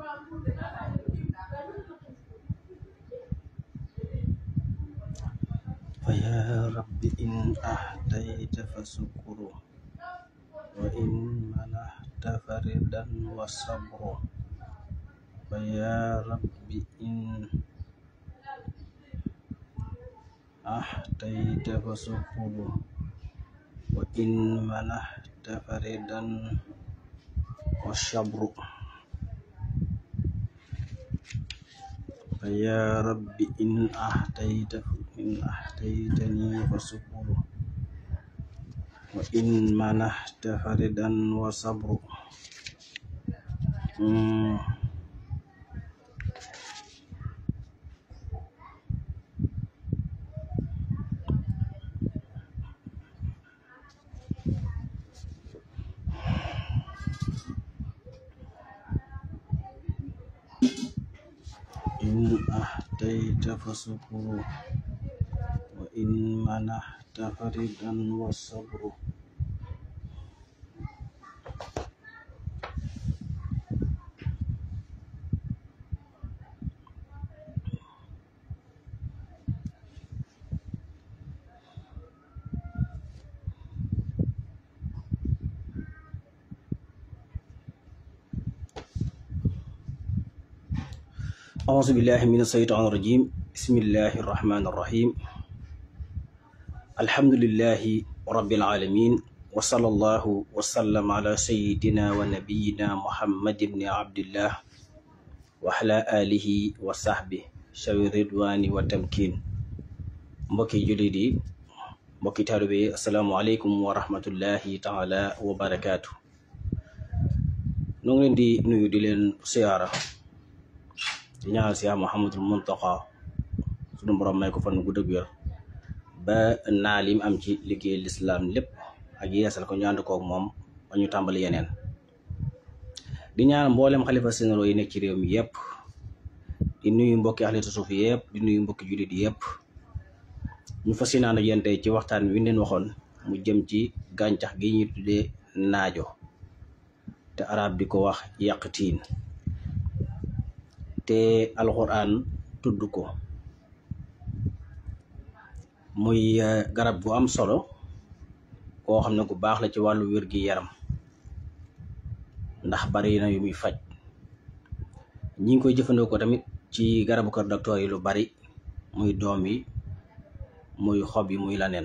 فيا رب إن أهديت فسكر وإن منحت فردا وصبر فيا رب إن أهديت فسكر وإن منحت فردا والصبر فيا رب إن أهديت إن أهديتني فسكر وإن منحت فردا وصبر مم. إن أهديت فسكر وإن منحت فردا والصبر أعوذ بالله من الشيطان الرجيم بسم الله الرحمن الرحيم الحمد لله رب العالمين وصلى الله وسلم على سيدنا ونبينا محمد بن عبد الله وعلى آله وصحبه شوي الرضوان والتمكين mbokki jullit yi mbokki taalibe yi asalaamualeykum wa rahmatullahi taala wa barakaatu nu ngi leen di nuyu di leen siyaara di ñaanal si Muhammadul Muntaqa sunu borom may ko fan gu dëgg wér ba naa lim am ci liggéey lislaam lépp ak yeesal ko ñu ànd koog moom ba ñu tàmbali yeneen di ñaanal mboolem xalifa sénéro yi nekk ci réew mi yëpp di nuyu mbokki axlitu suuf yëpp di nuyu mbokki jullit yëpp ñu fas yéenaan ak yéen tey ci waxtaan wi leen waxoon mu jëm ci gàncax gi ñuy tuddee naajo te arab di ko wax yàqtiin te alxuraan tudd ko muy garab gu am solo koo xam ne gu baax la ci wàllu wér gi yaram ndax bari na yu muy faj ñi ngi koy jëfandikoo tamit ci garabu kër docteur yi lu bari muy doom yi muy xob yi muy laneen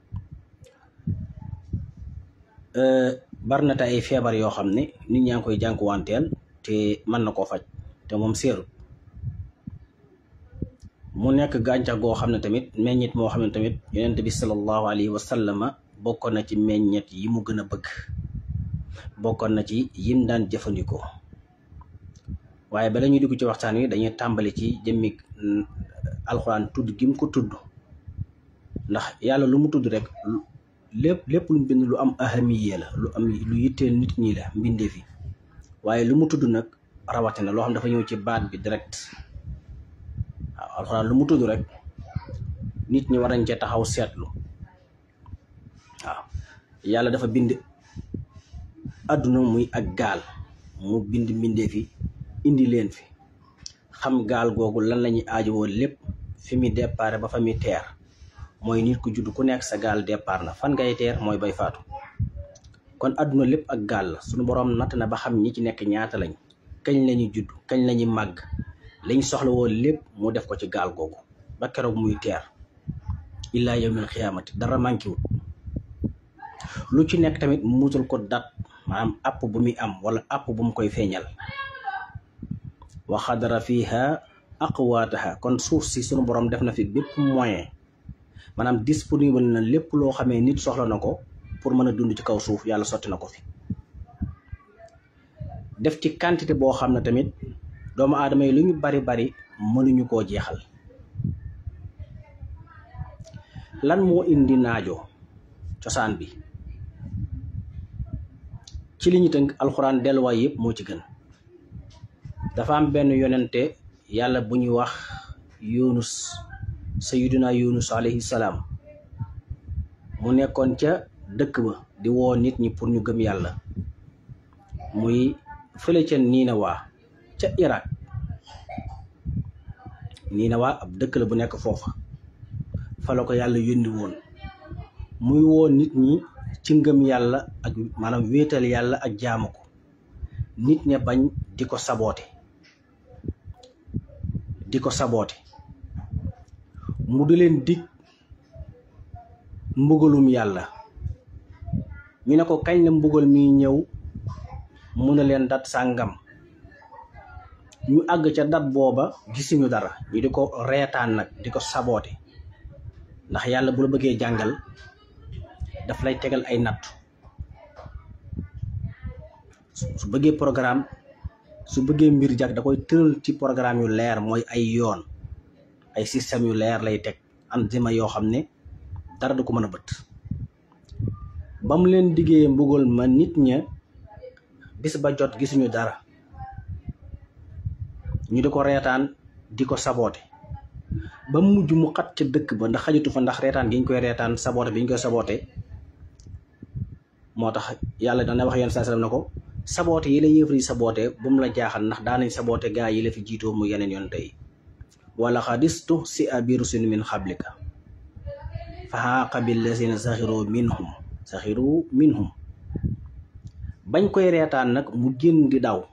bari na te ay feebar yoo xam ne nit ñaa ngi koy jànkuwanteel te mën na koo faj te moom seerut mu nekk gàncax goo xam ne tamit meññet moo xam ne tamit yonent bi sallallahu alayhi wa sallama bokkoon na ci meññet yi mu gën a bëgg bokkoon na ci yim daan jëfandikoo waaye bala ñuy dugg ci waxtaan wi dañuy tàmbali ci jëmmi alxuraan tudd gi mu ko tudd ndax yàlla lu mu tudd rek lépp lépp lu mu bind lu am ahamiye la lu am lu yitteel nit ñi la mbindee fi waaye lu mu tudd nag rawatina loo xam dafa ñëw ci baat bi direct waaw alxuraan lu mu tudd rek nit ñi war nañ cee taxaw seetlu waaw yàlla dafa bind àdduna muy ak gaal mu bind mbindee fi indi leen fi xam gaal googu lan la ñuy aajowoo lépp fi mu départ ba fa muy teer mooy nit ku judd ku nekk sa gaal départ na fan ngay teer mooy bay faatu kon àdduna lépp ak gaal la suñu boroom natt na ba xam ñi ci nekk ñaata lañ kañ lañu judd kañ lañu màgg lañ soxla woon lépp mu def ko ci gaal googu ba keroog muy teer illaa yawmil xiyaamati dara manqué wut lu ci nekk tamit mu mutal ko dat maanaam app bu muy am wala app bu mu koy feeñal wa xadara fiha aqwaataha kon suuf si sunu borom def na fi bépp moyen maanaam disponible na lépp loo xamee nit soxla na ko pour mën a dund ci kaw suuf yàlla sotti na ko fi def ci quantité boo xam ne tamit doomu aadama yi lu ñu bari bari mënuñu koo jeexal lan moo indi naajo cosaan bi ci li ñu tënk alxuraan delluwaay yëpp moo ci gën dafa am benn yonente yàlla bu ñuy wax yunus sayiduna yunus alayhi salaam mu nekkoon ca dëkk ba di woo nit ñi pour ñu gëm yàlla muy fële ca Ninawa ca Irak nii na waa ab dëkk la bu nekk foofa fa la ko yàlla yónni woon muy woo nit ñi ci ngëm yàlla ak maanaam wéetal yàlla ak jaamu ko nit ña bañ di ko saboote di ko saboote mu di leen dig mbugalum yàlla ñu ne ko kañ la mbugal mi ñëw mu ne leen dat sàngam ñu àgg ca dat booba gisuñu dara ñu di ko reetaan nag di ko saboote ndax yàlla bu la bëggee jàngal daf lay tegal ay nattu su bëggee programme su bëggee mbir jag da koy tëral ci programme yu leer mooy ay yoon ay système yu leer lay teg anzima yoo xam ne dara du ko mën a bët ba mu leen diggee mbugal ma nit ña bis ba jot gisuñu dara ñu di ko reetaan di ko saboote ba mujj mu xat ca dëkk ba ndax xajatu fa ndax reetaan gi ñu koy reetaan saboote bi ñu koy saboote moo tax yàlla dana wax yoon saa sallam na ko saboote yi la yëfar yi saboote bu mu la jaaxal ndax daanañ saboote gaa yi la fi jiitoo mu yeneen yoon tey wala xadistu si a biiru sin min xablika fa xaaqa billazina saxiru minhum saxiru minhum bañ koy reetaan nag mu génn di daw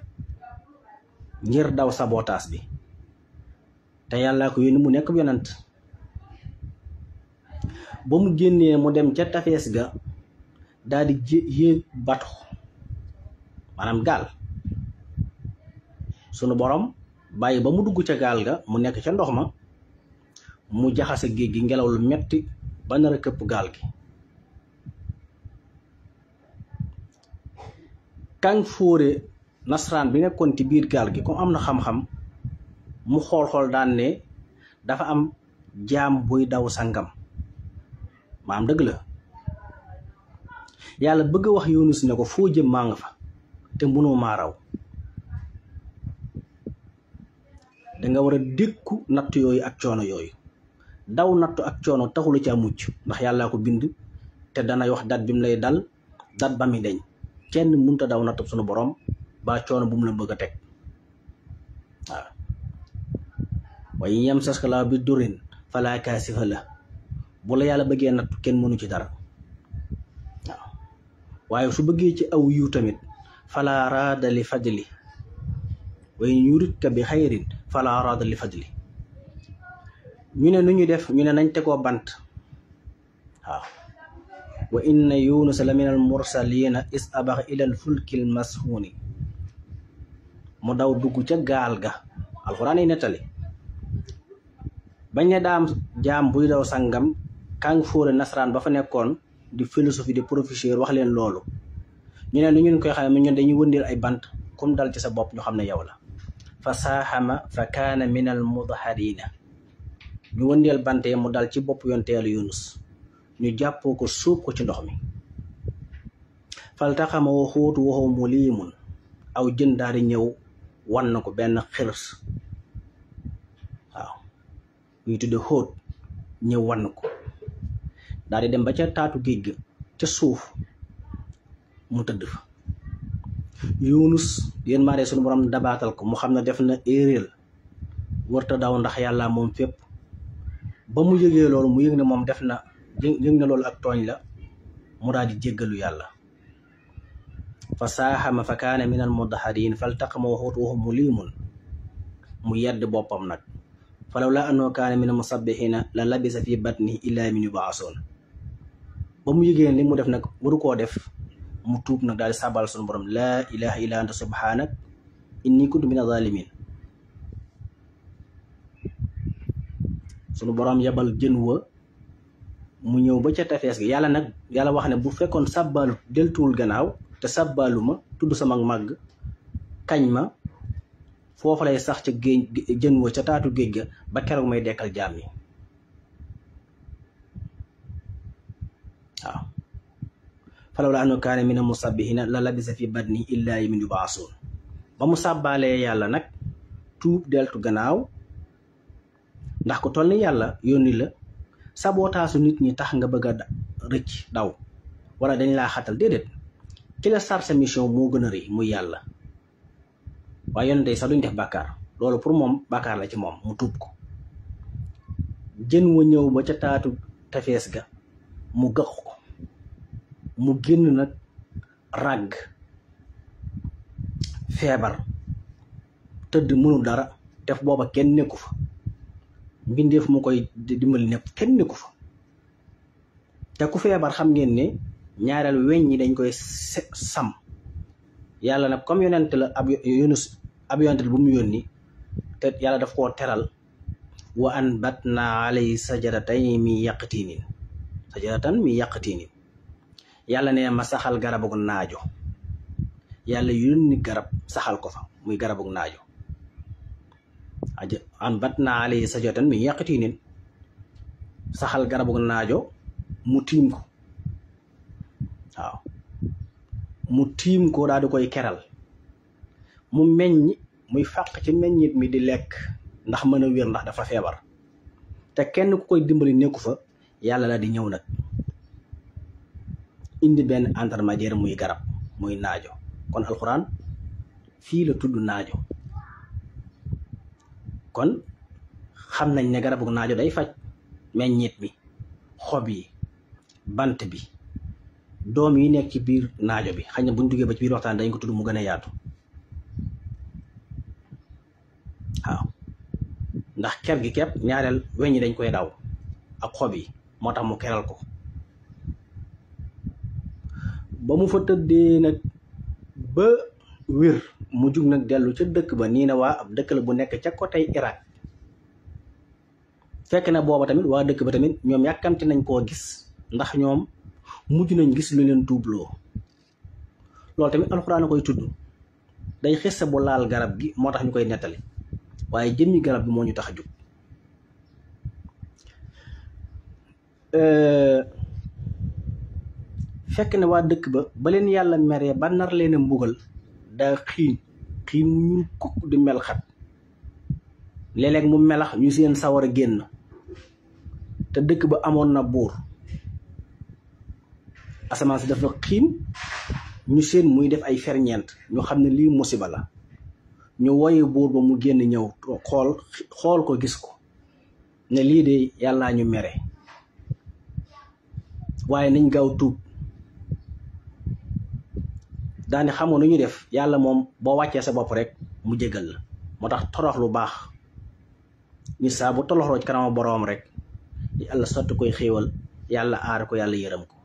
ngir daw sabotaas bi te yàlla ko yónni mu nekk yonant ba mu génnee mu dem ca tafees ga daal di yéeg bato maanaam gaal sunu borom bàyyi ba mu dugg ca gaal ga mu nekk ca ndox ma mu jaxase géej gi ngelaw lu metti ba nar a këpp gaal gi kañ fóore nasaraan bi nekkoon ci biir gaal gi comme am na xam-xam mu xool-xool daan ne dafa am jaam buy daw sangam maam dëgg la yàlla bëgg a wax Yunus ne ko foo jëm maa nga fa te mënoo maa raw danga war a dékku natt yooyu ak coono yooyu daw nattu ak coono taxulu ca mucc ndax yàllaa ko bind te danay wax dat bi mu lay dal dat ba mi deñ kenn mënta daw nattu sunu borom ba coono bu mu la bëgg a teg waaw waaye yem saskala bi durin falaa kaasifa la bu la yàlla bëggee nattu kenn mënu ci dara waaw waaye su bëggee ci aw yiw tamit falaa raada li fadli way yuridka bi xayrin falaa raada li fadli ñu ne nu ñu def ñu ne nañ tegoo bant waaw wa inna yunusa la min al mursalina is abax ila al fulki al masxuuni mu daw dugg ca gaal ga alxuraan yi nettali bañ ne daam jaam buy daw sangam kàng fóore nasaraan ba fa nekkoon di philosophie di professeur wax leen loolu ñu ne nu ñun koy xam ne ñun dañuy wëndeel ay bant kum dal ci sa bopp ñu xam ne yow la fa saaxama fa kaana min al mudharina ñu wëndeel bante mu dal ci bopp yonteelu yunus ñu jàppoo ko suub ko ci ndox mi faltaxama wa xóotu waxoo mu liimun aw jën daal di ñëw wan na ko benn xirs waaw ñuy tudde xóot ñëw wan ko daal di dem ba ca taatu géej ga ca suuf mu tëdd fa yunus yéen maa sunu borom dabaatal ko mu xam ne def na éeréel wërta daw ndax yàlla moom fépp ba mu yëgee loolu mu yëg ne moom def na yëg na loolu ak tooñ la mu daal di jéggalu yàlla fa saaxama fa kaana min al mudahariin faltaqama waxuutu waxu mu liimun mu yedd boppam nag falaw la annoo kaana min al musabbihiina la labisa fi batnihi illaa min yubaasoon ba mu yëgee li mu def nag waru koo def mu tuub nag daal di sàbbal sunu borom laa ilaha illa anta subhanak inni kuntu min azalimin sunu borom yabal jën wa mu ñëw ba ca tefees gi yàlla nag yàlla wax ne bu fekkoon sàbbaalu deltuwul gannaaw te sàbbaalu ma tudd sama màgg kañ ma foofu lay sax ca géej jën wa ca taatu géej ga ba keroog may dekkal jaam yi waaw falaw la annahu kaana mina musabbihina la labisa fi badni illaa yawmin yub'asun ba mu sàbbaalee yàlla nag tuub deltu gannaaw ndax ko toll ni yàlla yónni la sabootaasu nit ñi tax nga bëgg a rëcc daw wala dañ laa xatal déedéet ki la sar sa mission moo gën a rëy muy yàlla waaye yonente yi sax duñ def bàkkaar loolu pour moom bàkkaar la ci moom mu tuub ko jën wa ñëw ba ca taatu tefees ga mu gëx ko mu génn nag ràgg feebar tëdd mënul dara def booba kenn nekku fa mbindeef mu koy dimbali nepp kenn nekku fa te ku feebar xam ngeen ne ñaareel weñ ñi dañ koy sam yàlla nag comme yonent la ab yunus ab yonent bu mu yónni te yàlla daf koo teral wa anbatna alayhi sajaratan mi yaqtinin sajaratan mi yaqtinin yàlla ne ma saxal garabug naajo yàlla yónni garab saxal ko fa muy garabug naajo anbatna alayhi sajaratan mi yaqtinin saxal garabug naajo mu tiim ko waaw mu tiim ko daal di koy keral mu meññ muy fàq ci meññit mi di lekk ndax mën a wér ndax dafa feebar te kenn ku koy dimbali nekku fa yàlla la di ñëw nag indi benn intermédiaire muy garab muy naajo kon alxuraan fii la tudd naajo kon xam nañ ne garabu naajo day faj meññit mi xob yi bant bi doom yi nekk ci biir naajo bi xëy na buñ duggee ba ci biir waxtaan dañ ko tudd mu gën a yaatu waaw ndax ker gi kepp ñaareel weñ ñi dañ koy daw ak xob yi moo tax mu keral ko ba mu fa tëddee nag ba wér mu jug nag dellu ca dëkk ba nii na waa ab dëkk la bu nekk ca côté Irak fekk na booba tamit waa dëkk ba tamit ñoom yàkkamti nañ koo gis ndax ñoom mujj nañ gis lu leen tuubloo loolu tamit alxuraan a koy tudd day xissa bu laal garab gi moo tax ñu koy nettali waaye jëmmi garab bi moo ñu tax a jóg fekk ne waa dëkk ba ba leen yàlla meree ba nar leen a mbugal daa xiin xiin mu ñuul kukk di mel xat léeg-léeg mu melax ñu seen sawar a génn te dëkk ba amoon na buur asamaan si dafa xiin ñu seen muy def ay ferñeent ñu xam ne lii musiba la ñu woye buur ba mu génn ñëw xool xool ko gis ko ne lii de yàllaa ñu mere waaye nañ gaaw tuub daane xamoon nu ñu def yàlla moom boo wàccee sa bopp rek mu jégal la moo tax torox lu baax ñu saa bu toloxloo ci kanama boroom rek yàlla sotti koy xéewal yàlla aar ko yàlla yërëm ko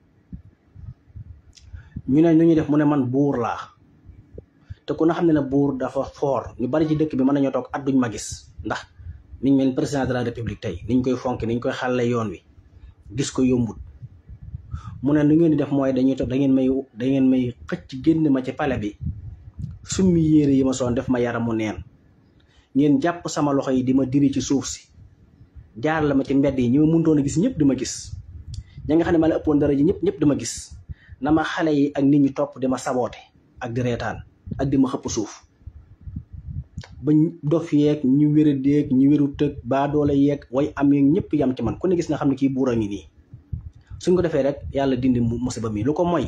ñu ne nu ñu def mu ne man buur laa te ku na xam ne ne buur dafa foor ñu bari ci dëkk bi mën nañoo toog at duñ ma gis ndax niñ mel président de la république tey niñ koy fonk niñ koy xàlle yoon wi gis ko yombut mu ne nu ngeen di def mooy dañuy toog da ngeen may da ngeen may xëcc génn ma ci pale bi summi yére yi ma soon def ma yaramu neen ngeen jàpp sama loxo yi di ma diri ci suuf si jaar la ma ci mbedd yi ñi ma mënutoon a gis ñëpp di ma gis ña nga xam ne ma la ëppoon dara ji ñëpp ñëpp di ma gis na ma xale yi ak nit ñi topp di ma saboote ak di reetaan ak di ma xëpp suuf ba dof yeeg ñu wéra déeg ñu wéru tëg baa doole yeeg way am yeeg ñëpp yam ci man ku ne gis nga xam ne kii buur a ngi nii suñ ko defee rek yàlla dindi musiba mi lu ko mooy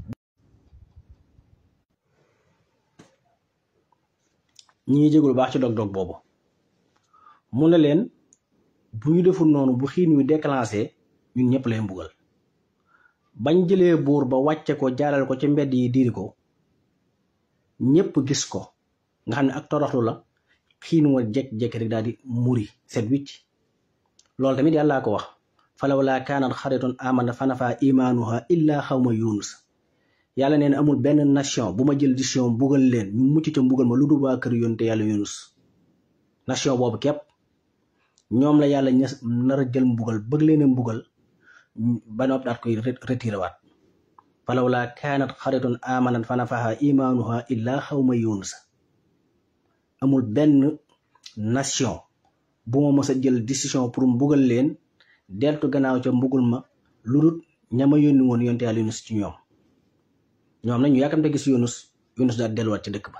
ñi ngi jégul baax ci dog-dog boobu mu ne leen bu ñu deful noonu bu xiin wi déclenché ñun ñëpp lay mbugal bañ jëlee buur ba wàcce ko jaaral ko ci mbedd yi diiri ko ñëpp gis ko nga xam ne ak toroxlu la xiin wa jekk-jekk rek daal di muri set wicc loolu tamit yàllaa ko wax falawlaa kaanat xaritun amana fanafa imaanuha illa xawma yunus yàlla neen amul benn nation bu ma jël décision mbugal leen ñu mucc ca mbugal ma lu dul waa kër yonte yàlla yunus nation boobu képp ñoom la yàlla ña nar a jël mbugal bëgg leen a mbugal ba nopp daat koy retiré waat falawlaa kaanat xaritun amanat fanafaha imaanuha illa xawma yunus amul benn nation bu ma mës a jël décision pour mbugal leen deltu gannaaw ca mbugul ma lu dul ñama yónni woon yonte yàlla yunus ci ñoom ñoom nag ñu yàkkamte gis yunus yunus daal delluwaat ci dëkk ba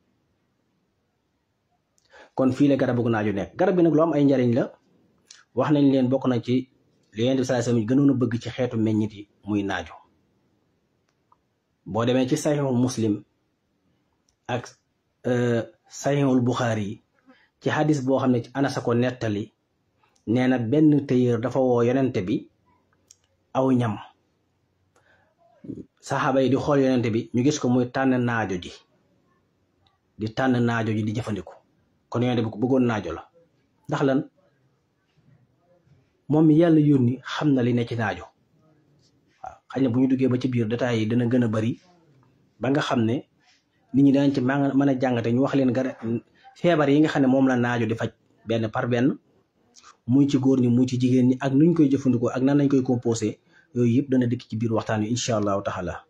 kon fii la garabu naaju nekk garab bi nag lu am ay njariñ la wax nañ leen bokk na ci li yonent bi sallallahu alayhi wasallam gënoon a bëgg ci xeetu meññit yi muy naaju boo demee ci saxiixu muslim ak Sahihul Buxaari yi ci xadis boo xam ne ci Anas a ko nettali nee na benn tëyër dafa woo yonente bi aw ñam saxaaba yi di xool yonente bi ñu gis ko muy tànn naajo ji di tànn naajo ji di jëfandiku kon yonente bi ku bëggoon naajo la ndax lan moom mi yàlla yónni xam na li ne ci naajo waaw xëy na bu ñu duggee ba ci biir détails yi dina gën a bari ba nga xam ne nit ñi danañ ci mën a jàngate ñu wax leen gara feebar yi nga xam ne moom la naajo di faj benn par benn muy ci góor ñi muy ci jigéen ñi ak nuñ koy jëfandikoo ak nan lañ koy composé yooyu yëpp dana dikk ci biir waxtaan wi incha allahu taala